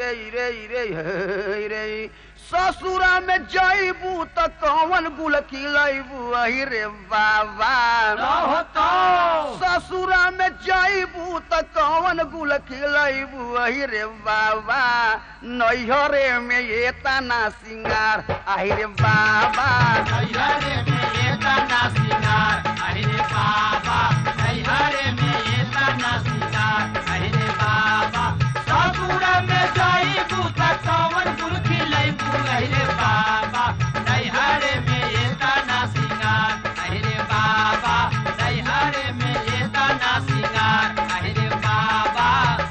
रे रे रे हे रे ससुरा में जईबू त कौन गुल खिलैबू अहि रे बाबा रहो तो ससुरा में जईबू त कौन गुल खिलैबू अहि रे बाबा नैहरे में ये तना सिंगार अहि रे बाबा नैहरे में ये तना सिंगार अरे बाबा नैहरे में ये तना सिंगार अरे बाबा ससुर में जाइबू त कौन गुल खिलैबू अरे बाबा नैहरे में ये तना सिंगार अरे बाबा नैहरे में ये तना सिंगार अरे बाबा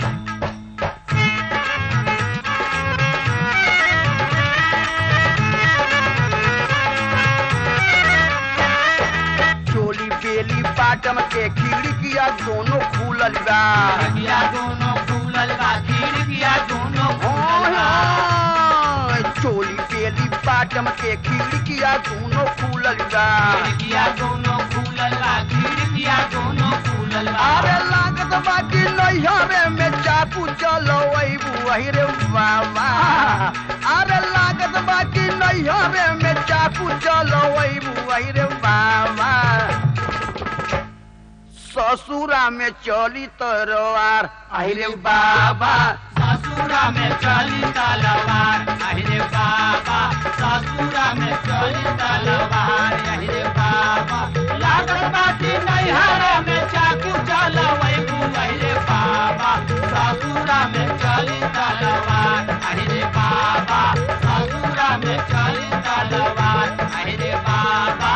चोली बेली बाटम के खिड़किया दोनों खुलल बा खिड़किया दोनों खुलल बा खिड़किया दोनों खुलल बा हाँ, चोली बेली बाटम के खिड़किया दोनों खुलल बा खिड़किया दोनों खुलल बा खिड़किया दोनों खुलल बा अरे लागत बाकी नैहरे में चाकू चलो वही रे बाबा अरे लागत बाकी नैहरे में चाकू चलो वही रे बाबा ससुरा में चली तरवार अरे बाबा ससुरा में चली तलवार अरे बाबा ससुरा में चली तलवार अरे बाबा लागत बाटी नैहरा में चाकू चलवै अरे बाबा ससुरा में चली तलवार अरे बाबा ससुरा में चली तलवार अरे बाबा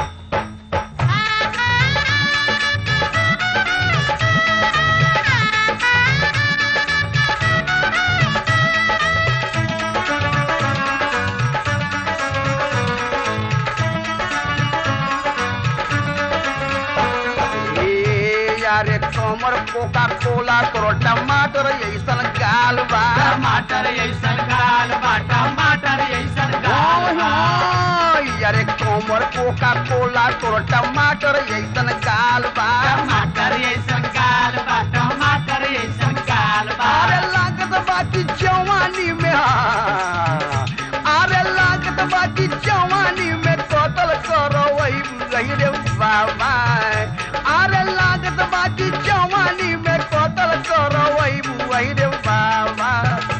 ए यारे कमर कोका कोला तोर टमाटर ऐसन गाल बा टमाटर ऐसन गाल बा टमाटर ऐसन गाल बा यारे कमर कोका कोला तोर टमाटर ऐसन गाल बा टमाटर ऐसन गाल बा टमाटर ऐसन गाल बा अरे लागत बाकी जवानी में हाँ। अरे लागत बाकी जवानी में कतल करो वही गई रे बाबा अरे लागत बाकी जवानी में कतल करो वही वही रे बाबा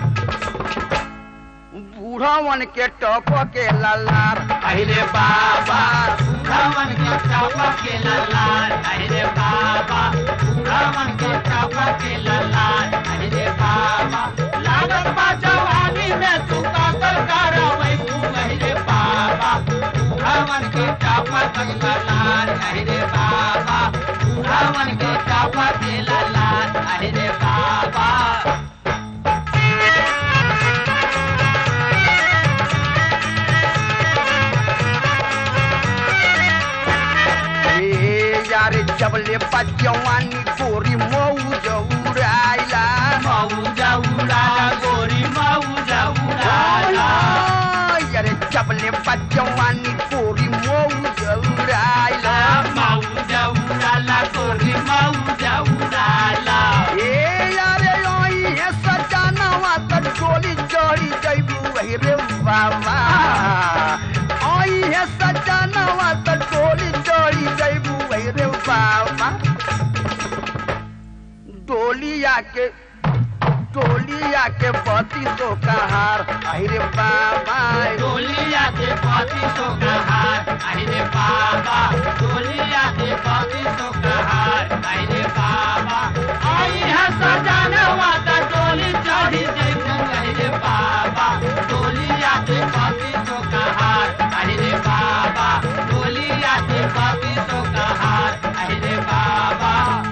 बूढ़वन के टप के ललार अरे बाबा बुढ़ावन के चापा के ललाल अरे बाबा बुढ़ावन के चापा के ललाल अरे बाबा लागत बा जवानी में तू कातल करवै तू अरे बाबा बुढ़ावन के चापा के ललाल अरे बाबा बुढ़ावन के चापा के ललाल अरे बाबा ए यारे जबले बजवानी गोरी मऊ जौराइला मऊजा उड़ाला गोरी मऊजा उड़ाला यारे जबले बजवानी गोरी मऊ जौराइला मऊजा उड़ाला गोरी मऊजा उड़ाला ए यारे ओई है सजानवा त डोली चढ़ी जइबू वही रे बाबा ओई है सजानवा त डोली चढ़ी जइबू वही रे बाबा डोलिया के डोलिया के बती तो कहार अरे बाबा डोलिया के पति तो कहार अरे बाबा डोलिया के पति तो कहार अरे बाबा आई है सजानवा त डोली चढ़ी जइबू अरे बाबा डोलिया के पति तो कहार अरे बाबा डोलिया के पति तो कहार अरे बाबा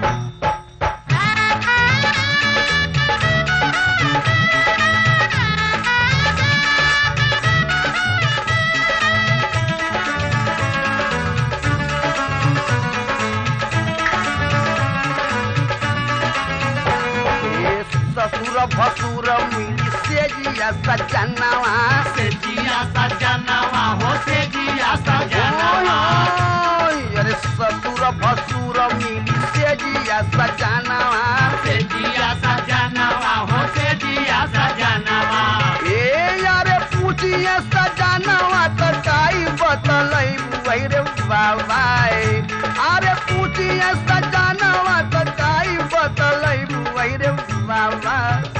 ए ससुर भसुर मिली से जिया सजनवा से जिया सजनवा हो से जिया सजनवा अरे ससुर भसुर मिली से जिया सजनवा से जिया सजनवा हो से जिया सजनवा बाबा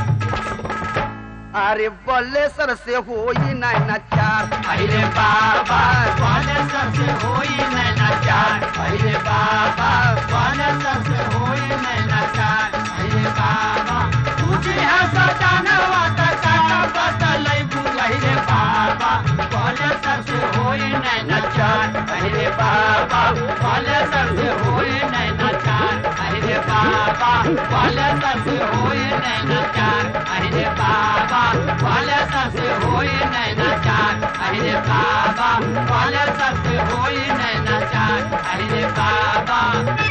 अरे बल्लेसर से होई नहीं नचार अरे बाबा बाले सबसे होई नैना चार अरे बाबा बाले सबसे होई नैना चार अरे बाबा तुझे है सजानवा का काटा बदलै बुझै बाबा बाले सबसे होई नैना चार अरे बाबा बाले सबसे होई नैना चार अरे बाबा बाले सबसे होई नैना चार अरे बाबा बाले सबसे होई नैना चार अरे बाबा बाले सबसे होई नैना चार अरे बाबा